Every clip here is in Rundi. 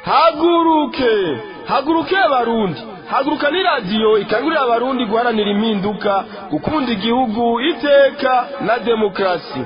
haguruke haguruke abarundi haguruka ni radiyo ikangurira abarundi guharanira impinduka gukunda igihugu iteka na demokarasi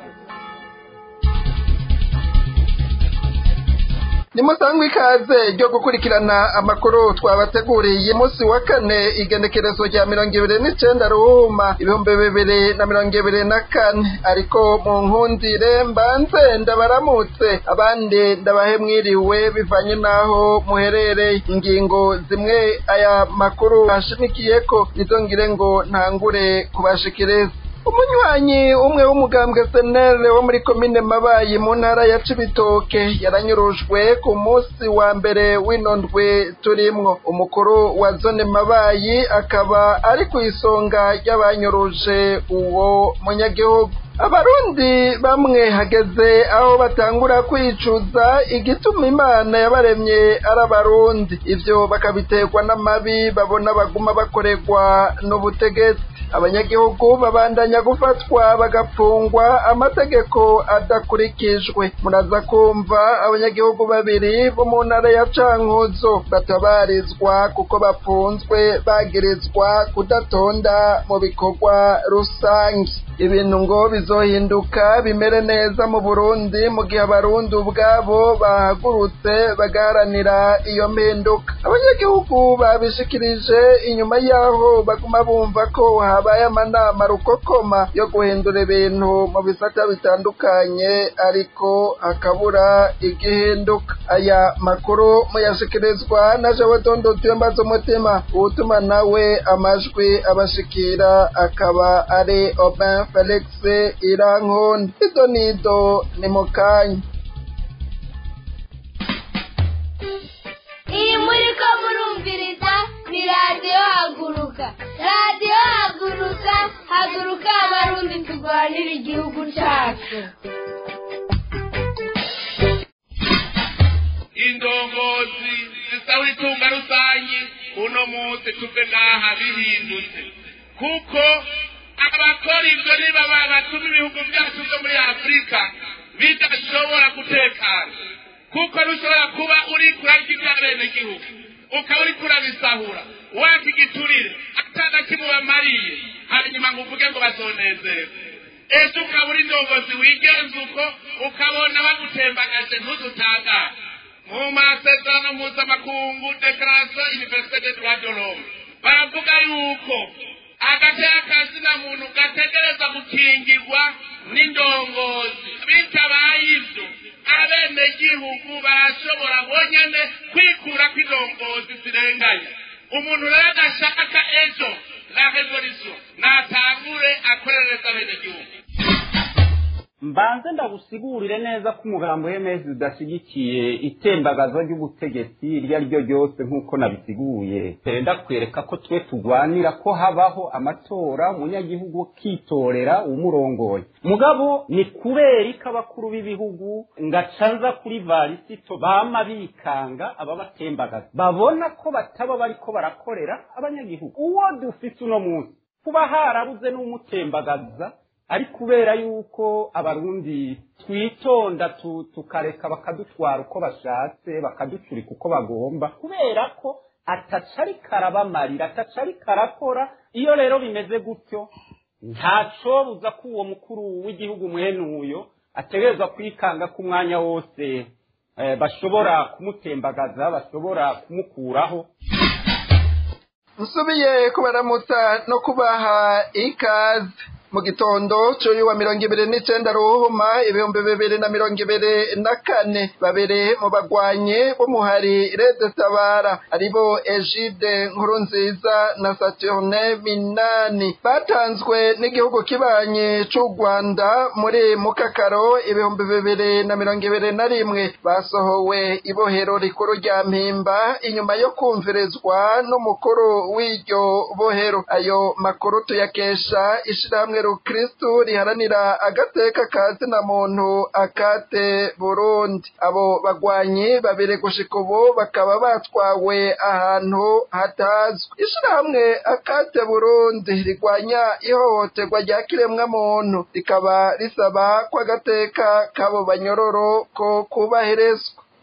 nimusangwe ikaze ryo gukurikirana amakuru twabateguriye umunsi wa kane igenekerezo rya mirongo ibiri n'icenda ruhuma ibihumbi bibiri na mirongo ibiri na kane ariko mu nkundire mbanze ndabaramutse abandi ndabahe mwiriwe bivanye n'aho muherereye ingingo zimwe aya makuru ashimikiyeko nizo ngire ngo ntangure kubashikiriza umunywanyi umwe w'umugambwe senere wo muri komine mabayi mu ntara ya cibitoke yaranyurujwe ku munsi wa mbere w'inondwe turimwo umukuru wa zone mabayi akaba ari ku isonga ry'abanyuruje uwo munyagihugu abarundi bamwe hageze aho batangura kwicuza igituma imana yabaremye ari abarundi ivyo bakabiterwa n'amabi babona baguma bakorerwa n'ubutegetsi abanyagihugu babandanya gufatwa bagapfungwa amategeko adakurikijwe muraza kumva abanyagihugu babiri bo mu ntara ya cankuzo batabarizwa kuko bafunzwe bagirizwa kudatonda mu bikorwa rusange ibintu ngo bizohinduka bimere neza mu burundi mu gihe abarundi ubwabo bahagurutse bagaharanira iyo mpinduka abanyagihugu babishikirije inyuma y'aho baguma bumva ko habaye amanama rukokoma yo guhindura ibintu mu bisata bitandukanye ariko hakabura igihinduka aya makuru muyashikirizwa na jewe dondo tuyambaza umutima uwutuma nawe amajwi abashikira akaba ari Aubin Felix Irankunda ido nido ni mu kanya iyi muri ko murumviriza ni radiyo haguruka radiyo haguruka haguruka abarundi turwanira igihugu cyacu indongozi zisaba itunga rusange uno munsi tuve n'aha bihindutse kuko abakora ibyo niba batuma ibihugu byacu byo muri afurika bidashobora gutekana kuko ntushobora kuba uri kurarya iby'abenegihugu ukaba uri kurabisahura waka igiturire atana kimwe bamariye hanyuma ngo uvuge ngo bazonezerwe ejo ukaba uri ndongozi wigenza uko ukabona bagutembagaje ntuzutangare mu masezerano mpuzamakungu dekarasiyo iniverisite de droit de l'homme baravuga yuko agatera kazina muntu gategereza gukingirwa n'indongozi bitabaye ibyo abenegihugu barashobora bonyene kwikura kw'indongozi zirenganye umuntu rero adashaka ejo la revolution natangure akorereza abenegihugu mbanze ndagusigurire neza ko umugambi w'emezi udashyigikiye itembagazo ry'ubutegetsi iryo ari ryo ryose nk'uko nabisiguye perezida kwereka ko twe turwanira ko habaho amatora umunyagihugu akitorera umurongoye mugabo ni kubera ko abakuru b'ibihugu ngacanza kuri varisito bama bikanga ababatembagaza babona ko bataba bariko barakorera abanyagihugu uwo dufise uno munsi kuba harabuze n'umutembagaza ari kubera yuko abarundi twitonda tukareka bakadutwara uko bashatse bakaducurika uko bagomba kubera ko atacari karabamarira atacari karakora iyo rero bimeze gutyo ntacobuza ko uwo mukuru w'igihugu mwene uyo ategerezwa kwikanga ko umwanya wose bashobora kumutembagaza bashobora kumukuraho nsubiye kubaramutsa no kubaha ikaze mu gitondo cy'uyu wa mirongo ibiri n'icenda ruhuma ibihumbi bibiri na mirongo ibiri na kane babiri mu bagwanyi b'umuhari rede tabara aribo egide nkuru nziza na saturne minani batanzwe n'igihugu kibanyi c'u rwanda muri mukakaro ibihumbi bibiri na mirongo ibiri na rimwe basohowe ibohero rikuru rya mpimba inyuma yo kumvirizwa n'umukuru w'iryo bohero ayo makuru tuyakesha ishirahamwe rukristu riharanira agateka ka zina muntu akate burundi abo bagwanyi babiri gushika ubu bakaba batwawe ahantu hatazwi ishirahamwe akate burundi rigwanya ihohoterwa rya kiremwa muntu rikaba risaba ko agateka k'abo banyororo ko kubahirizwa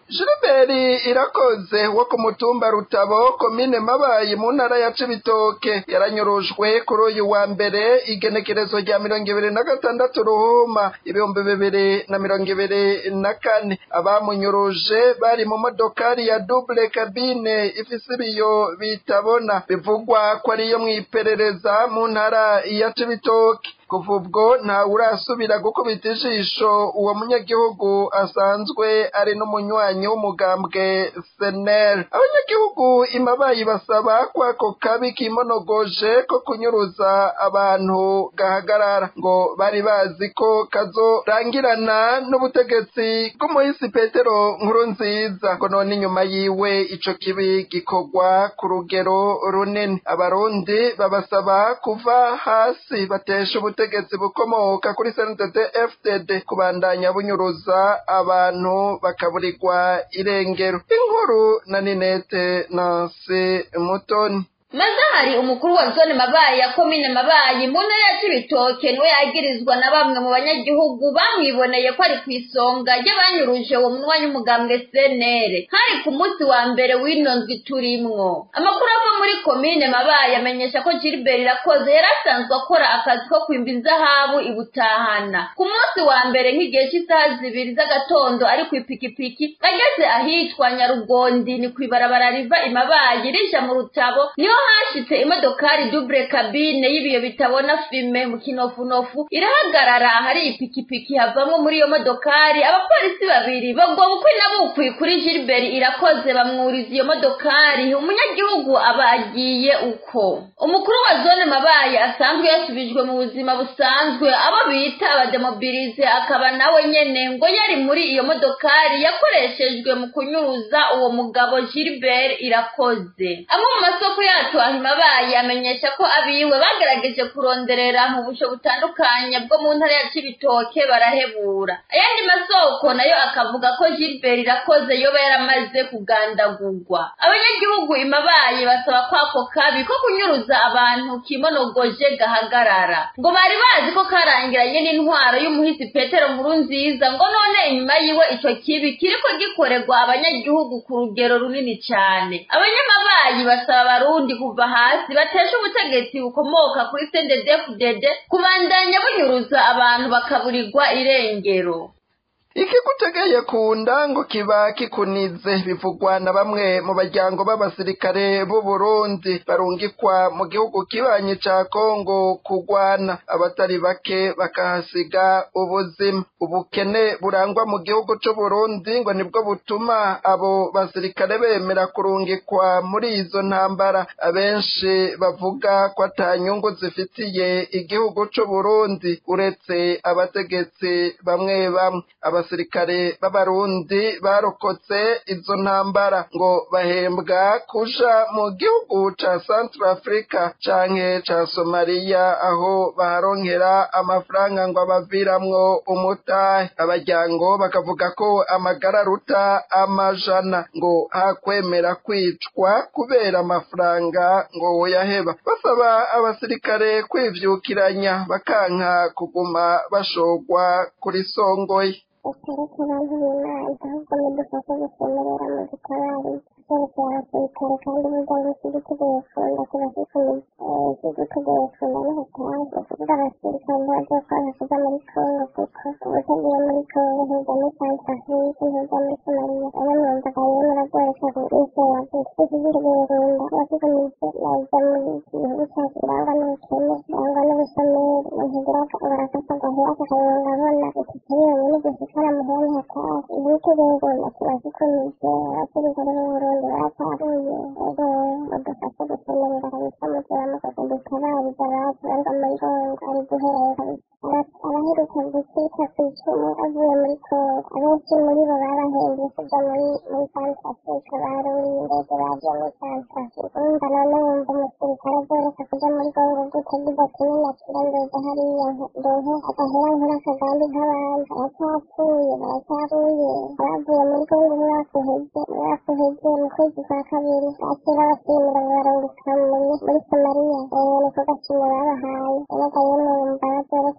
Gilbert irakoze wo ku mutumba Rutabo komine Mabayi mu ntara ya Cibitoke yaranyurujwe kuri uyu wa mbere igenekerezo rya mirongo ibiri na gatandatu ruhuma ibihumbi bibiri na mirongo ibiri na kane abamunyuruje bari mu modokari ya double cabine ifise ibiyo bitabona bivugwa ko ariyo mw'iperereza mu ntara ya Cibitoke kuva ubwo ntawe urasubira gukubita ijisho uwo munyagihugu asanzwe ari n'umunywanyi w'umugambwe senel abanyagihugu imabayi basaba ko ako kabi kimonogoje ko kunyuruza abantu gahagarara ngo bari bazi ko kazorangirana n'ubutegetsi bw'umuhisi petero nkuru nziza ngo none inyuma yiwe ico kibi gikorwa ku rugero runini abarundi babasaba kuva hasi batesha ubutegetsi ubutegetsi bukomoka kuri CNDD FDD kubandanya bunyuruza abantu bakaburirwa irengero inkuru na Ninete Nancy Mutoni mazahari umukuru wa zone mabayi ya komine mabayi mu ntara ya cibitoke niwe yagirizwa na bamwe mu banyagihugu bamwiboneye ko ari ku isonga ry'abanyuruje uwo munywanyi w'umugambwe senere hari ku munsi wa mbere w'ino ndwi turimwo amakuru ava muri komine mabayi amenyesha ko gilbert irakoze yari asanzwe akora akazi ko kwimba inzahabu ibutahana ku munsi wa mbere nk'igihe cy'isaha zibiri z'agatondo ari ku ipikipiki ageze ahitwa nyarugondi ni ku ibarabara riva imabayi rija mu rutabo niho hashitse imodokari double cabine y'ibiyo bitabona filme mu kinofunofu irahagarara ahari ipikipiki havamwo muri iyo modokari abapolisi babiri bagwa bukwi na bukwi kuri Gilbert irakoze bamwuriza iyo modokari umunyagihugu aba agiye uko umukuru wa zone mabaye asanzwe yasubijwe mu buzima busanzwe abo bita abademobilize akaba nawe nyene ngo yari muri iyo modokari yakoreshejwe mu kunyuruza uwo mugabo Gilbert irakoze amwe mu masoko yacu ahimabaye amenyesha ko abiwe bagerageje kuronderera mu busho butandukanye bwo mu ntara ya Cibitoke barahebura ayandi masoko nayo akavuga ko Gilbert irakoze yoba yaramaze kugandagurwa abanyagihugu imabaye basaba ko ako kabi ko kunyuruza abantu kimonogoje gahagarara ngo bari bazi ko karangiranye n'intwaro y'umuhisi Petero nkuru nziza ngo none inyuma yiwe ico kibi kiriko gikorerwa abanyagihugu ku rugero runini cyane abanyamabayi basaba abarundi kuva hasi batesha ubutegetsi bukomoka kuri CNDD-FDD kubandanya bunyuruza abantu bakaburirwa irengero ikigutegeye ku nda ngo kiba kikunize bivugwa na bamwe mu baryango b'abasirikare b'u Burundi barungikwa mu gihugu kibanyi ca Kongo kugwana abatari bake bakahasiga ubuzima ubukene burangwa mu gihugu c'u Burundi ngo nibwo butuma abo basirikare bemera kurungikwa muri izo ntambara abenshi bavuga ko atanyungu zifitiye igihugu c'u Burundi uretse abategetsi bamwe bamwe abasirikare b'abarundi barokotse izo ntambara ngo bahembwa kuja mu gihugu ca Central Africa canke ca Somalia aho baharonkera amafaranga ngo abaviramwo umutahe abajyango bakavuga ko amagara aruta amajana ngo hakwemera kwicwa kubera amafaranga ngo yaheba basaba abasirikare kwivyukiranya bakanka kuguma bashogwa kuri songoye utareke abantu b'imana ahubwo mudufashe gusemerera mu dutabari twerekeye abasirikare kandi umuryango usiduteguye funda tubashikamiye usiduteguye funda n'ubutayu ukuvuga abasirikare ntibagiye kwabashiza muri kongo kuko ubutagiye muri kongo ntuza muri santrafrike ntuza muri somaliya rero mwumvaga rero muragoreka kubwisera twiteguye funda abashikamije naza muri gihugu cyacu birangwa n'ubukene birangwa n'ubushomeri umuntu agira barakasa agahera kakayonga abona itike yonyine gushikana muhene hatari ibiteguye funda tubashikamiye abasirikare b'uburundi bataruye ego badufashe gusemerera kabisa mugira mukoze dutabariza abacu banga muri kongo ari guherera kabisa abaheruka gukika ku icumu avuye muri kongo abenshi muri bo babahembye kuja muri muri santrafrika baruriye indege baje muri santrafrika urumva none wumva umusirikare azoreka kuja muri kongo gute agize ati ninakira ndoza hariya ndonke agahera nkora akagambi nk'abandi baracyapfuye baracyaruye abavuye muri kongo umwaka uheze umwaka uheze mu kwezi kwa kabiri bakira basimura ngo barunguka muri muri somaliya niko gakino babahaye erega yemwe wumva bazoreka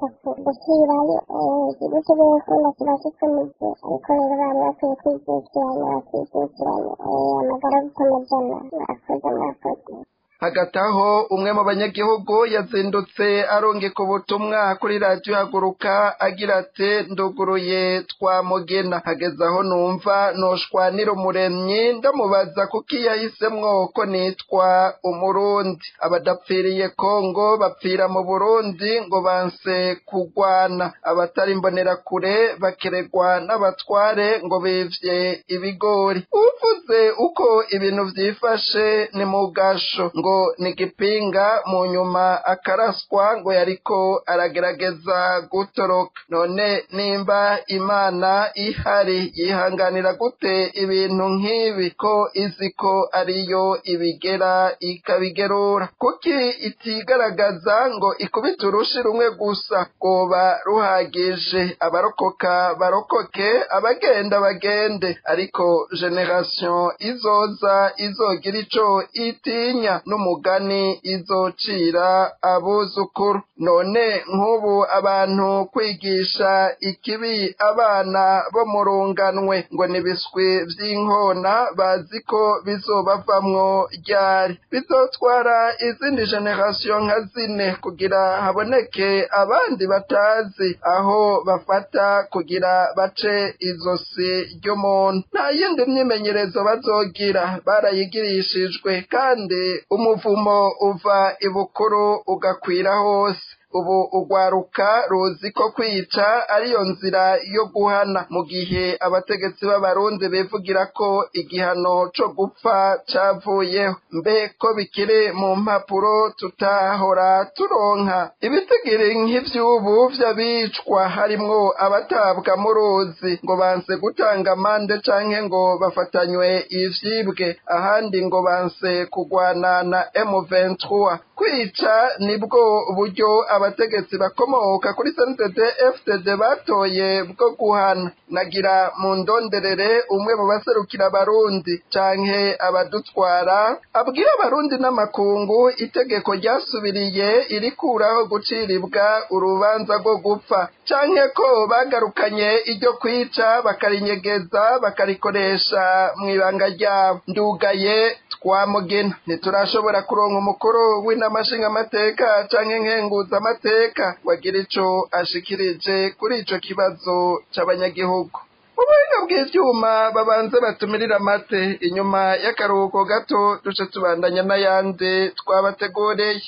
gushyirayo igihugu cy'ubuyapani kiba gikomeye ariko rero bari bakwiye kwijukiranya bakijukiranya amagara gutamajana mwakoze mwakoze hagati aho umwe mu banyagihugu yazindutse arungika ubutumwa kuri radiyo haguruka agira ati nduguruye twamugena hageze aho numva noshwanira umuremyi ndamubaza kuko iyo yahisemwo ko nitwa umurundi abadapfiriye kongo bapfira mu burundi ngo banse kugwana abatari imbonerakure bakeregwa n'abatware ngo bivye ibigori uvuze uko ibintu vyifashe ni mu gasho ngo ni gipinga mu nyuma akaraswa ngo yariko aragerageza gutoroka none nimba imana ihari yihanganira gute ibintu nk'ibi ko izi ko ariyo ibigera ikabigerura kuki itigaragaza ngo ikubite urushi rumwe gusa rwoba ruhagije abarokoka barokoke abagenda bagende ariko generation izoza izogira ico itinya n'umugani izocira abuzukuru none nk'ubu abantu kwigisha ikibi abana bo mu runganwe ngo nibiswi vy'inkona bazi ko bizobavamwo ryari bizotwara izindi generation nka zine kugira haboneke abandi batazi aho bafata kugira bace izosi ry'umuntu nta yindi myimenyerezo bazogira barayigirishijwe kandi umuvumo uva ibukuru ugakwira hose ubu ugwaruka ruzi ko kwica ariyo nzira yo guhana mu gihe abategetsi b'abarundi bivugira ko igihano co gupfa cavuyeho mbe ko bikiri mu mpapuro tutahora turonka ibitigiri nk'ivy'ubu vy'abicwa harimwo abatabwa mu ruzi ngo banse gutanga amande canke ngo bafatanywe ivyibwe ahandi ngo banse kugwana na M23 kwica nibwo buryo abategetsi bakomoka kuri CNDD FDD batoye bwo guhana nagira mu ndonderere umwe mu baserukira abarundi canke abadutwara abwira abarundi n'amakungu itegeko ryasubiriye irikuraho guciribwa urubanza rwo gupfa canke ko bagarukanye iryo kwica bakarinyegeza bakarikoresha mw'ibanga ryabo ndugaye twamugena ntiturashobora kuronka umukuru w'inamashinga amateka canke nkenguza amateka wagira ico ashikirije kuri ico kibazo c'abanyagihugu mu buhinga bw'ivyuma babanze batumirira amate inyuma y'akaruhuko gato duce tubandanya n'ayandi twabateguriye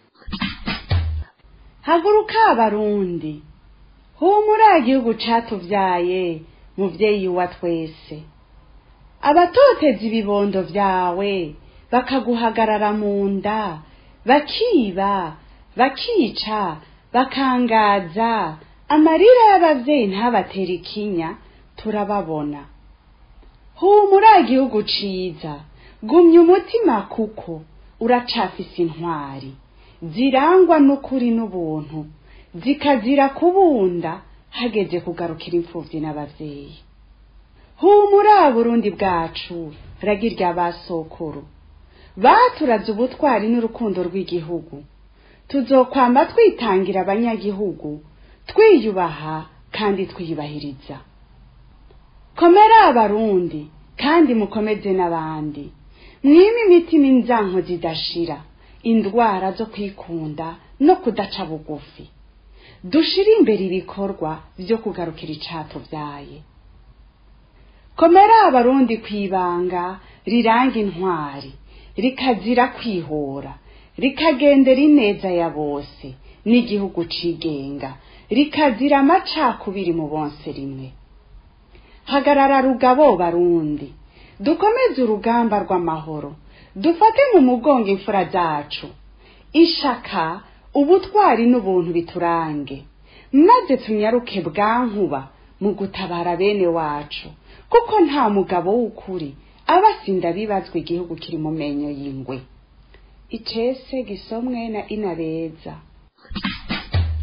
haguruka abarundi humura igihugu catuvyaye muvyeyi wa twese abatoteza ibibondo vyawe bakaguhagarara mu nda bakiba bakica bakangaza amarira y'abavyeyi ntabatera ikinya turababona humura igihugu ciza gumya umutima kuko uracafise intwari zirangwa n'ukuri n'ubuntu zikazira kubunda hageze kugarukira imfuvyi n'abavyeyi humura burundi bwacu ragirya basokuru baturaze ubutwari n'urukundo rw'igihugu tuzokwamba twitangira abanyagihugu twiyubaha kandi twiyubahiriza komera abarundi kandi mukomeze n'abandi mwime imitima inzanko zidashira indwara zo kwikunda no kudaca bugufi dushire imbere ibikorwa vyo kugarukira icatuvyaye komera abarundi kwibanga riranga intwari rikazira kwihora rikagendera ineza ya bose n'igihugu cigenga rikazira amacakubiri mu bonse rimwe hagarara rugabo barundi dukomeze urugamba rw'amahoro dufate mu mugongo imfura zacu ishaka ubutwari n'ubuntu biturange maze tunyaruke bwankuba mu gutabara bene wacu kuko nta mugabo w'ukuri aba asinda bibazwa igihugu kiri mu menyo y'ingwe icese gisomwe na inabeza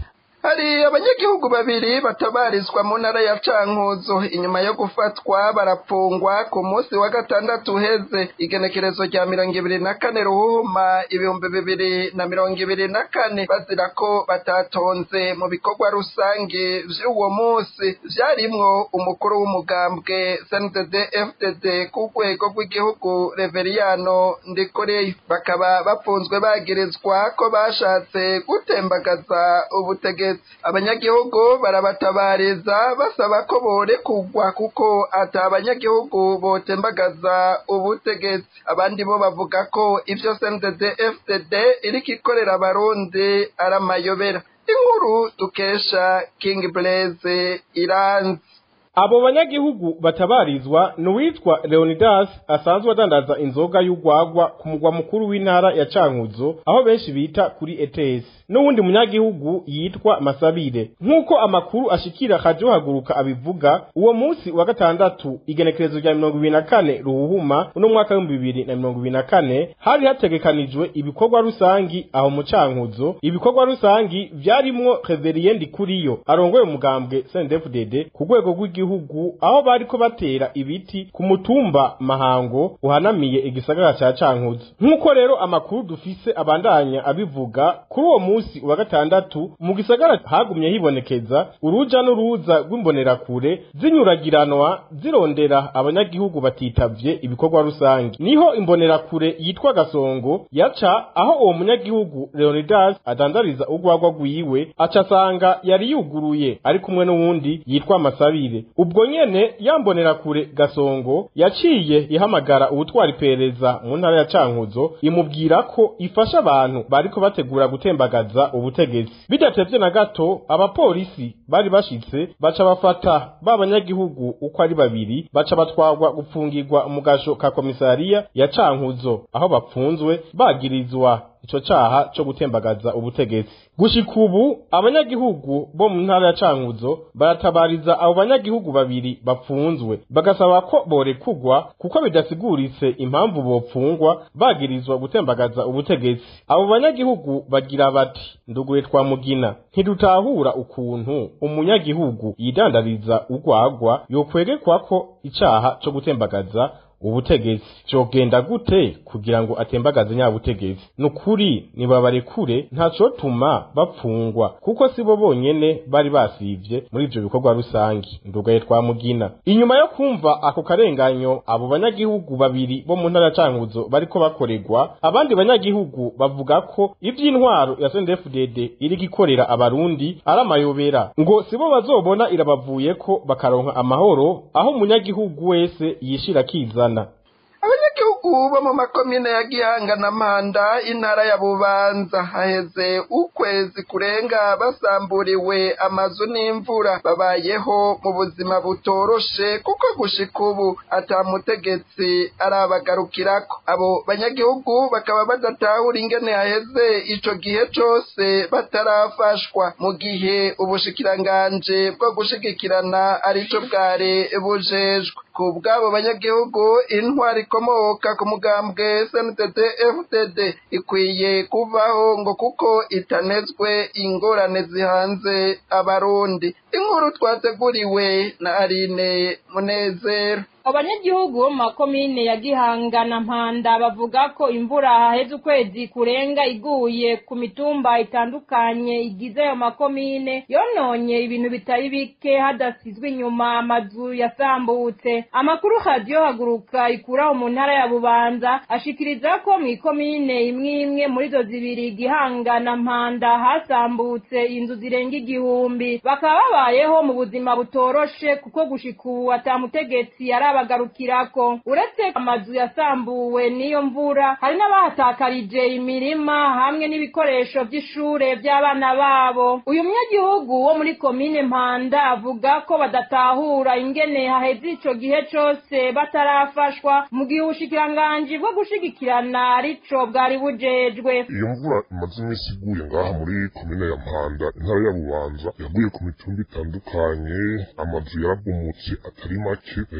hari abanyagihugu babiri batabarizwa mu ntara ya cankuzo inyuma yo gufatwa barapfungwa ku munsi wa gatandatu uheze igenekerezo rya mirongo ibiri na kane ruhuma ibihumbi bibiri na mirongo ibiri na kane bazira ko batatonze mu bikorwa rusange vy'uwo munsi vyarimwo umukuru w'umugambwe cndd fdd ku rwego rw'igihugu reveriyano ndikoreyo bakaba bapfunzwe bagirizwa ko bashatse gutembagaza ubutegetsi abanyagihugu barabatabariza basaba ko borekugwa kuko ata abanyagihugu botembagaza ubutegetsi abandi bo bavuga ko ivyo cndd fdd iriko ikorera abarundi ari amayobera inkuru dukesha king blaise iranzi abo banyagihugu batabarizwa ni uwitwa leonidas asanzwe adandaza inzoga y'urwagwa ku mugwa mukuru w'intara ya cankuzo aho benshi bita kuri etesi n'uwundi munyagihugu yitwa masabire nk'uko amakuru ashikira kajo haguruka abivuga uwo munsi wa gatandatu igenekerezo rya mirongo ibiri na kane ruhuhuma uno mwaka w'ibihumbi bibiri na mirongo ibiri na kane hari hategekanijwe ibikorwa rusangi aho mu cankuzo ibikorwa rusangi vyarimwo reveriye ndikuriyo arongoye umugambwe sndfdd ku rwego rw'igihugu gihugu aho bariko batera ibiti ku mutumba mahango uhanamiye igisagara ca cankuzo nk'uko rero amakuru dufise abandanya abivuga kuri uwo musi wa gatandatu mu gisagara hagumye hibonekeza uruja n'uruza rw'imbonerakure zinyuragiranwa zirondera abanyagihugu batitavye ibikorwa rusange niho imbonerakure yitwa gasongo yaca aho uwo munyagihugu leonidas adandariza urwagwa rwiwe aca asanga yari yuguruye ari kumwe n'uwundi yitwa masabire ubwo nyene yambonera kure gasongo yaciye ihamagara ubutwara iperereza mu ntara ya cankuzo imubwira ko ifasha abantu bariko bategura gutembagaza ubutegetsi bidatevye na gato abapolisi bari bashitse baca bafata ba banyagihugu uko ari babiri baca batwarwa gupfungirwa mu gasho ka komisariya ya cankuzo aho bapfunzwe bagirizwa ico caha co gutembagaza ubutegetsi gushika ubu abanyagihugu bo mu ntara ya cankuzo baratabariza abo banyagihugu babiri bapfunzwe bagasaba ko borekugwa kuko bidasiguritse impamvu bopfungwa bagirizwa gutembagaza ubutegetsi abo banyagihugu bagira bati nduguye twa mugina ntidutahura ukuntu umunyagihugu yidandariza urwagwa yokwegekwa ko icaha co gutembagaza ubutegetsi cogenda gute kugira ngo atembagaze nyabutegetsi nukuri nibabarekure ntacotuma bapfungwa kuko sibo bonyene bari basivye muri ivyo bikorwa rusangi ndugaye twa mugina inyuma yo kumva ako karenganyo abo banyagihugu babiri bo mu ntara cankuzo bariko bakorerwa abandi banyagihugu bavuga ko ivy'intwaro ya CNDD-FDD iriko ikorera abarundi ari amayobera ngo sibo bazobona irabavuyeko bakaronka amahoro aho umunyagihugu wese yishira akizana abanyagihugu bo mu makomine ya gihanga na mpanda intara ya bubanza haheze ukwezi kurenga basamburiwe amazu n'imvura babayeho mu buzima butoroshe kuko gushika ubu ata mutegetsi arabagarukirako abo banyagihugu bakaba badatahura ingene haheze ico gihe cose batarafashwa mu gihe ubushikiranganje bwo gushigikirana arico bwari bujejwe ku bw'abo banyagihugu intwari ikomoka ku mugambwe SNTT FTD ikwiye kuvaho ngo kuko itanezwe ingorane zihanze abarundi inkuru twateguriwe na Aline Munezero abanyagihugu bo mu makomine ya gihanga na mpanda bavuga ko imvura haheze ukwezi kurenga iguye ku mitumba itandukanye igize ayo makomine yononye ibintu bitari bike hadasizwe inyuma amazu yasambutse amakuru radiyo haguruka ikuraho mu ntara ya bubanza ashikiriza ko mu ikomine imwe imwe muri izo zibiri gihanga na mpanda hasambutse inzu zirenga igihumbi bakaba babayeho mu buzima butoroshe kuko gushika ubu atamutegetsi yari bagarukirako uretse amazu yasambuwe n'iyo mvura hari n'abahatakarije imirima hamwe n'ibikoresho by'ishure by'abana babo uyu munyagihugu wo muri komine mpanda avuga ko badatahura ingene haheze ico gihe cose batarafashwa mu gihe ubushikiranganji bwo gushigikirana arico bwari bujejwe iyo mvura imaze iminsi iguye ngaha muri komine ya mpanda intara ya bubanza yaguye ku mitumba itandukanye amazu yarabomotse atari make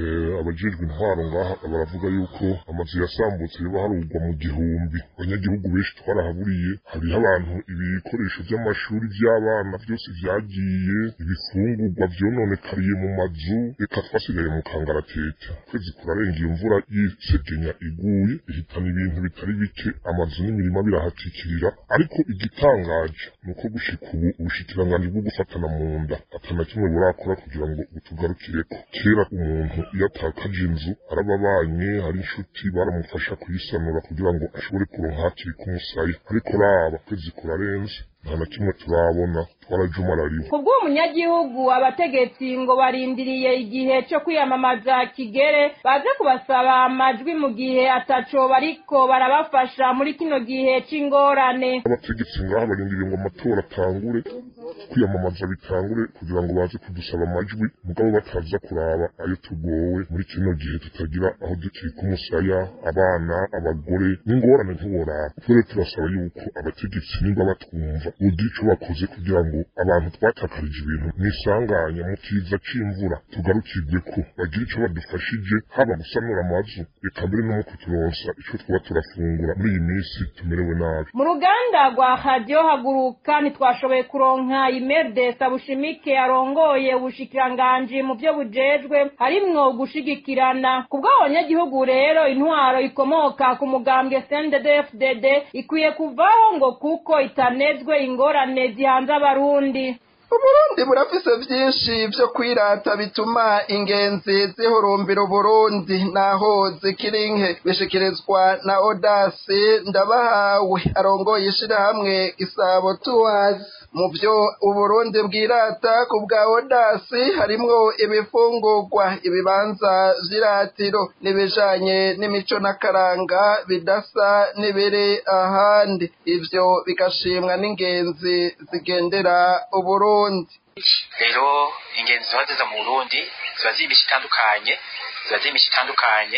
abajejwe intwaro ngaha baravuga yuko amazu yasambutse yoba harugwa mu gihumbi abanyagihugu benshi twarahaburiye hariho abantu ibikoresho by'amashuri by'abana byose vyagiye ibifungurwa vyononekariye mu mazu reka twasigaye mu kangaratete kwezi kurarenga iyo mvura y'isegenya iguye ihitana ibintu bitari bike amazu n'imirima birahatikirira ariko igitangaje ni uko gushika ubu ubushikiranganji bwo gufatana mu nda atana kimwe burakora kugira ngo butugarukireko kera umuntu iyo atakaje inzu arababanye hari inshuti baramufasha kuyisanura kugira ngo ashobore kuronka hakiri k'umusaya ariko raba kwezi kurarenze nta na kimwe turabona twarajumarariwe ku bw'umunyagihugu abategetsi ngo barindiriye igihe cyo kwiyamamaza kigere baze kubasaba amajwi mu gihe ataco bariko barabafasha muri kino gihe c'ingorane abategetsi ngaha barindiriye ngo amatora atangure kwiyamamaza bitangure kugira ngo baze kudusaba amajwi mugabo bataza kuraba ayo tugowe muri kino gihe tutagira aho dukika umusaya abana abagore n'ingorane ntiworaba twere turasaba yuko abategetsi nimba batwumva bogira ico bakoze kugira ngo abantu twatakarije ibintu mwisanganya mu kiza c'imvura tugarukirwe ko bagira ico badufashije haba gusanura amazu reka mbere no mu kuturonsa ico twaba turafungura muri iyi minsi tumerewe nabi mu ruganda rwa radiyo haguruka ntitwashoboye kuronka imerde sabushimike arongoye ubushikiranganji mu byo bujejwe harimwo gushigikirana ku bw'abanyagihugu rero intwaro ikomoka ku mugambwe cnddfdd ikwiye kuvaho ngo kuko itanezwe ingorane zihanze abarundi uburundi burafise vyinshi vyo kwirata bituma ingenzi zihurumbira uburundi naho zikiri nke bishikirizwa na odasi ndabahawe arongoye ishirahamwe gisabo tuwazi mu vyo uburundi bwirata ku bwa odasi harimwo ibifungurwa ibibanza vy'iratiro n'ibijanye n'imico n'akaranga bidasa n'ibiri ahandi ivyo bigashimwa n'ingenzi zigendera uburundi rero ingenzi ziba ziza mu burundi ziba ziri imico itandukanye ziba ziri imico itandukanye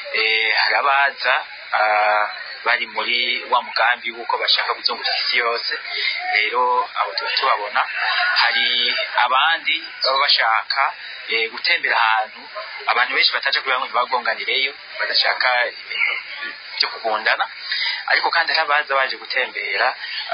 hari abaza bari muri wa mugambi w'uko bashaka kuzunguza isi yose rero abo tuba tubabona hari abandi baba bashaka gutembera ahantu abantu benshi bataje kugira ngo ntibagonganireyo badashaka ibintu byo kugundana ariko kandi hari abaza baje gutembera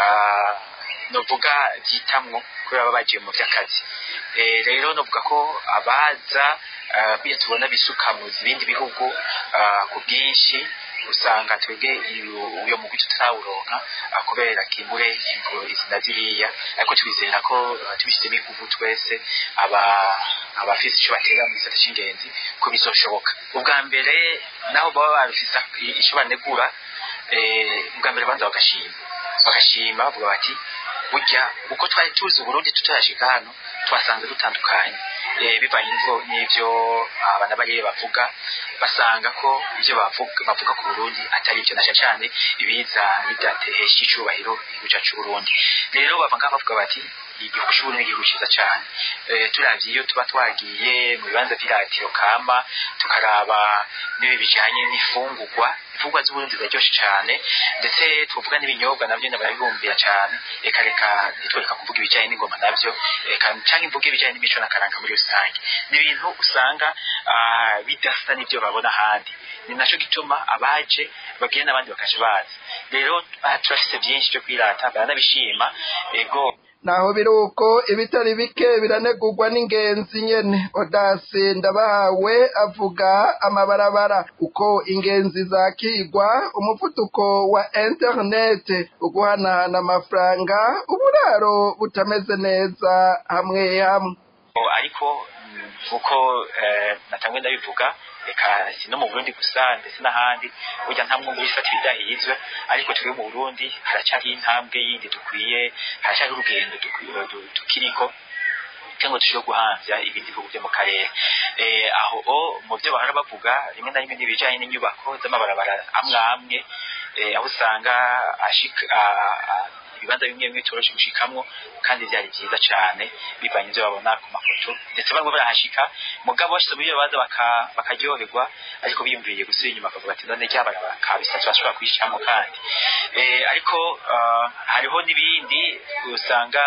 novuga byitamwo kubera baba bagiye mu by'akazi rero novuga ko abaza iyo tubona bisuka mu bindi bihugu ku bwinshi usanga twebwe uyo mugwi tutarawuronka kubera kimbure izi na ziriya ariko twizera ko tubishyizemo inguvu twese abafise ico batera mu gisata c'ingenzi ko bizoshoboka ubwa mbere naho baba babifise ico banegura ubwa mbere banza bagashima bagashima bavuga bati burya uko twari tuzi uburundi tutarashika hano twasanze dutandukanye bivanye n'ivyo abana bariye bavuga basanga ko ivyo bavuga ku burundi atari ivyo nasha cane ibiza bidatehesha icubahiro igihugu cacu c'uburundi rero bava ngaho bavuga bati igihugu c'uburundi ni igihugu ciza cane turavye iyo tuba twagiye mu bibanza vy'iratiro kama tukaraba n'ibi bijanye n'ifungurwa imfungurwa z'uburundi ziraryoshe cane ndetse tuvuga n'ibinyobwa navyo barabibumbira cane reka reka ntitwereka kuvuga ibijanye n'ingoma navyo reka canke mvuge ibijanye n'imico n'akaranga muri rusange ni ibintu usanga bidasa n'ivyo babona ahandi ni naco gituma abaje babwira n'abandi bakaje bazi rero turafise vyinshi vyo kwirata baranabishima ego naho biruko ibitari bike biranegurwa n'ingenzi nyene odasi ndabahawe avuga amabarabara uko ingenzi zakigwa umuvuduko wa interinete uguhanahana amafaranga uburaro butameze neza hamwe hamwe ariko uko natangwe ndabivuga reka si no mu burundi gusa ndetse n'ahandi burya nta mwumva wifata ibidahizwe ariko turi mu burundi haracyari intambwe yindi dukwiye haracyari urugendo tukiriko cyangwa dushobora guhamvya ibindi bihugu byo mu karere aho mu byo bahora bavuga rimwe na rimwe n'ibijanye n'inyubako z'amabarabara amwe amwe aho usanga ibibanza bimwe bimwe bitoroshe gushikamwo kandi byari byiza cyane bivanye ibyo babona ku mafoto ndetse bamwe barahashika mugabo bashyize muri iyo baza bakaryoherwa ariko biyumviriye gusubira inyuma bakavuga ati none ryabarabara kabisa turashobora kuyicamo kandi ariko hariho n'ibindi usanga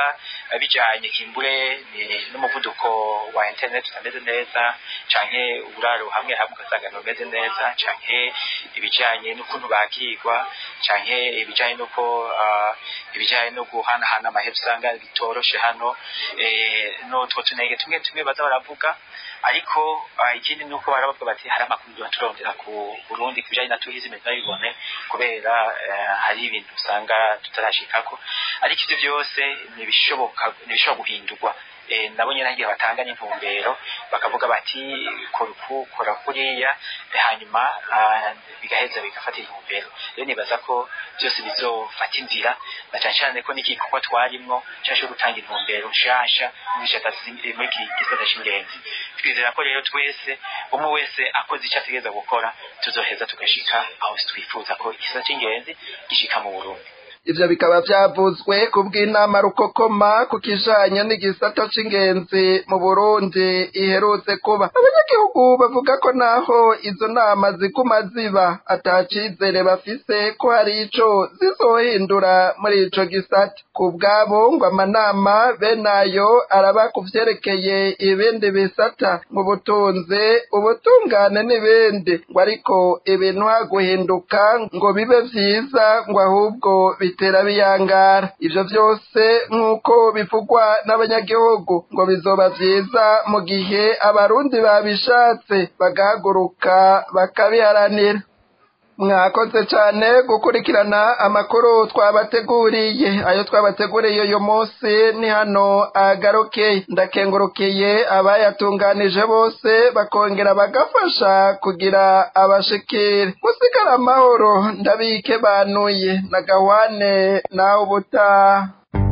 eh, bijanye kimbure ni- n'umuvuduko wa internet utameze neza canke uburaro hamwe hamwe ugasanga ntumeze neza canke ibijanye n'ukuntu bakirwa canke ibijanye n'uko ah, ibijanye no guhanahana amahera usanga bitoroshe hano eh, n'utwo tunenge tumwe tumwe baza baravuga ariko ah, ikindi ni uko baravuga bati hari amakuru tuba turondera ku burundi ku bijanye na tuhizi ntibibone kubera eh, hari ibintu usanga tutarashikako ariko ivyo byose ntibishoboka ntibishobora guhindurwa eh, nabo nyene igihe batanga n'intumbero bakavuga bati kora uku kora kuriya eh, hanyuma ah, bigaheza bigafata intumbero rero nibaza ko byose bizofata inzira na cane cane ko n'igikorwa twarimwo cashobora gutanga intumbero nshasha muri iki gisata- muri iki gisata c'ingenzi twizera ko rero twese umwe wese akoze icyo ategereza gukora tuzoheza tugashika aho twifuza ko igisata c'ingenzi gishika mu burundi ivyo bikaba vyavuzwe ku bw'inama rukokoma ku kijanye n'igisata c'ingenzi mu burundi iherutse kuba abanyagihugu bavuga ko naho izo nama ziguma ziba ata cizere bafise ko hari ico zizohindura muri ico gisata ku bwabo ngo amanama benayo araba ku vyerekeye ibindi bisata mu butunzi ubutungane n'ibindi ngo ariko ibintu haguhinduka ngo bibe vyiza ngo ahubwo bitera biyangara ivyo vyose nk'uko bivugwa n'abanyagihugu ngo bizoba vyiza mu gihe abarundi babishatse bagahaguruka bakabiharanira mwakoze cane gukurikirana amakuru twabateguriye ayo twabateguriye uyu munsi ni hano agarukeye ndakengurukiye abayatunganije bose bakongera bagafasha kugira abashikire musigara amahoro ndabike banuye na gawane nawe ubutaha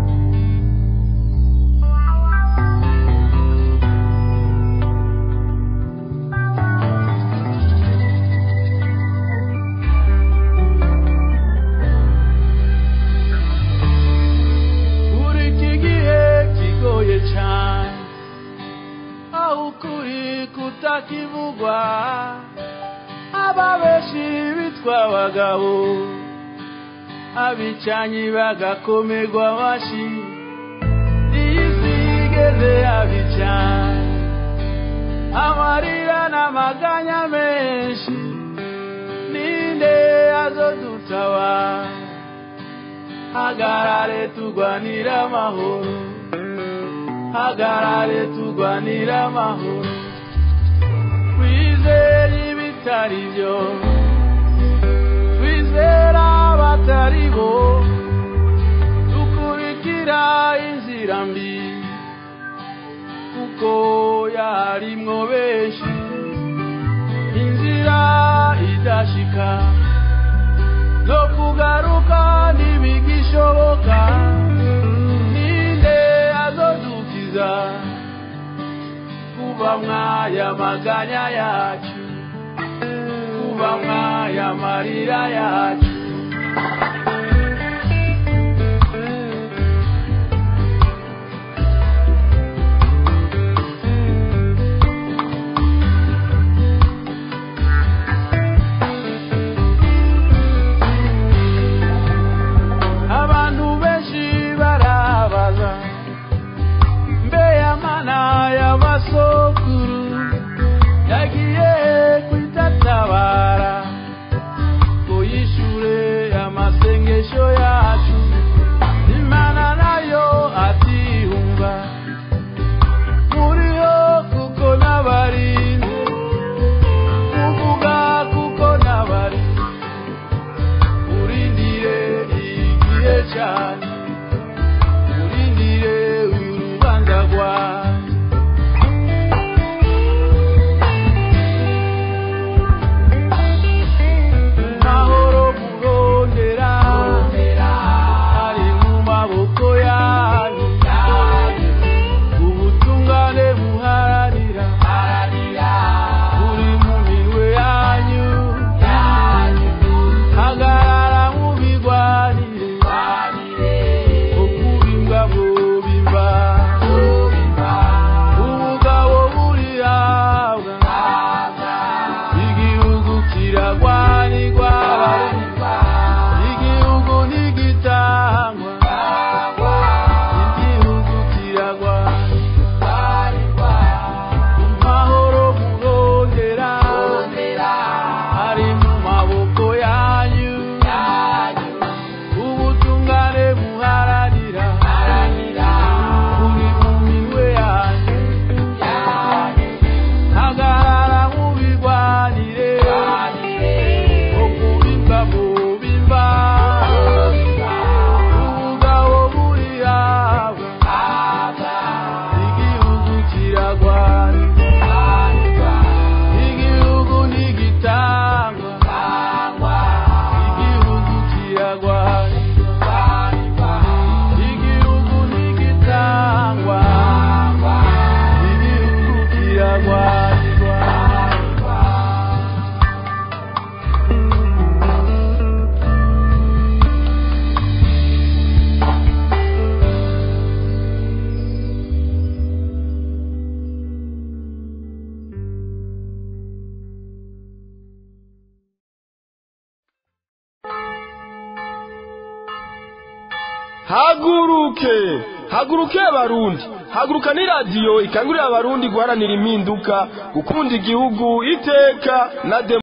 uri iki gihe kigoye cyane aho ukuri kutakivugwa ababeshi bitwa abagabo abicanyi bagakomerwa amashyi iyi si igeze abicanye amarira n'amaganya menshi ninde azodutabara hagarare turwanira amahoro hagarare turwanira amahoro twizere ibitari byo twizera abatari bo dukurikira inzira mbi kuko yarimwo benshi inzira idashika no kugaruka ntibigishoboka ninde azodukiza kuba mwaya maganya yacu kuba mwaya marira yacu abantu benshi barabaza mbe amana y'amasokuru yagiye kwitatabara ngo yishure amase haguruke haguruke abarundi haguruka ni radiyo ikangurira abarundi guharanira impinduka gukunda igihugu iteka na